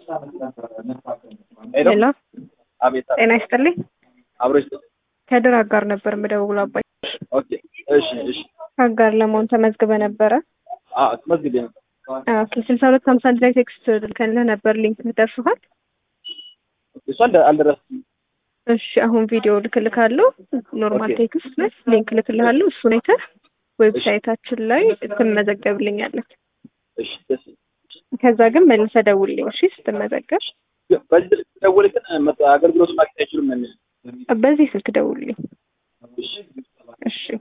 ሄሎ አቤት ጤና ይስጥልኝ። አብሮች ከድር አጋር ነበር የምደውለው አባይ ኦኬ እሺ እሺ አጋር ለመሆን ተመዝግበ ነበረ። አ ተመዝግቤ ነበር ኦኬ ስልሳ ሁለት ሀምሳ አንድ ላይ ቴክስት ልከንልህ ነበር። ሊንክ ደርሶሃል? እሷ አልደ- አልደረስኩም እሺ አሁን ቪዲዮ ልክልካለሁ። ኖርማል ኦኬ። ቴክስት ላይ ሊንክ ልክልሃለሁ። እሱን አይተህ ዌብሳይታችን ላይ ትመዘገብልኛለህ። እሺ ደስ ከዛ ግን መልሰህ ደውልልኝ እሺ ስትመዘገብ። ግን በዚህ ስልክ ደውል ግን መ- አገልግሎቱን ማግኘት አይችሉም ነው የሚለው። በዚህ ስልክ ደውልልኝ እሺ እሺ